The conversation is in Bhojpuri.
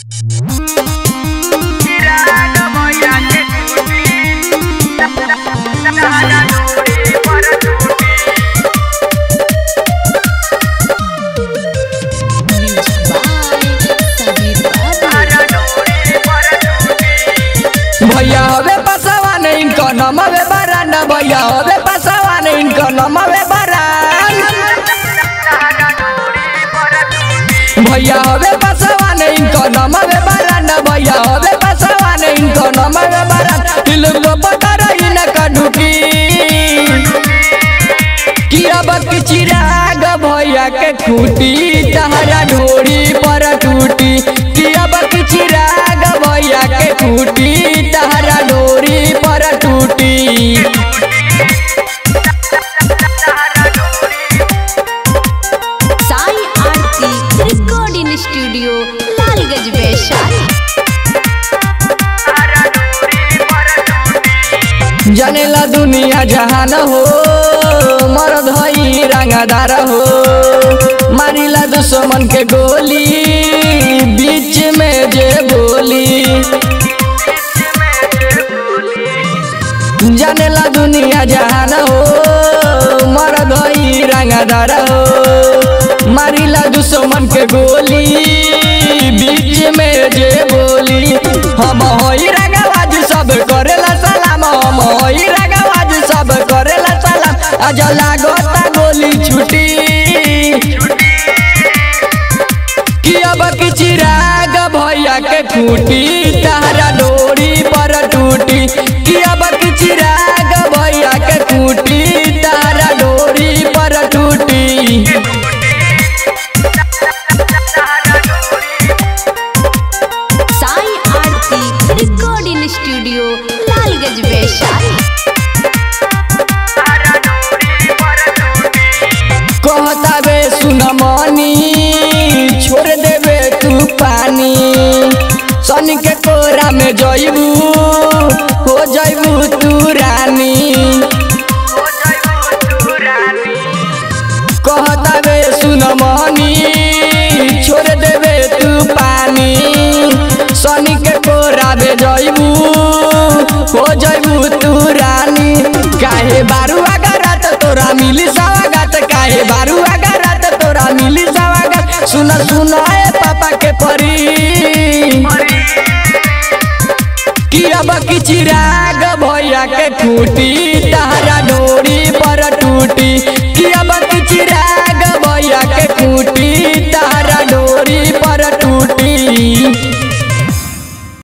भैया हवे पसवा नहीं इनका नाम हवे बरान भैया हवे पसवा नहीं इनका नाम हवे बरान भैया हवे पसवा नहीं इनका नाम हवे बरान भैया हवे पसवा नहीं इनका नाम हवे बरान दिल को पता रही न कढुकी कि अब की चिराग भैया के खूटी तहरा ढोरी पर टूटी कि अब की चिराग भैया के खूटी तहरा डोरी पर टूटी साई आरती रिकॉर्डिंग स्टूडियो लालगंज वैशाली जनेला दुनिया जहान हो मरद हई रंगदार हो मारिला दुश्मन के गोली बीच में जे बोली जनेला दुनिया जहान हो मरद हई रंगदार हो मारिला दुश्मन के गोली बीच में जे बोली हम होई रंगबाज सब करेला सलाम हम होई रंगबाज सब करेला सलाम आज लागता गोली छुटी कि अब की चिराग भैया के खूटी तारा डोरी पर टूटी कि अब की चिराग भैया के खूटी तारा डोरी पर टूटी साई आरती रिकॉर्डिंग स्टूडियो लालगंज वैशाली कहता बे सुनमनी छोड़ देबे तू पानी सन के कोरा में जइबू हो जइबू तू रानी कहता बे सुनमनी छोड़ देबे तू पानी सन के कोरा में जइबू हो जइबू तू रानी काहे बारू अगरत तोरा मिली सवागत काहे बारू अगरत तोरा मिली सवागत सुन सुन ए पापा के परी कि अब की चिराग भैया के खूटी तहरा डोरी पर टूटी कि अब की चिराग भैया के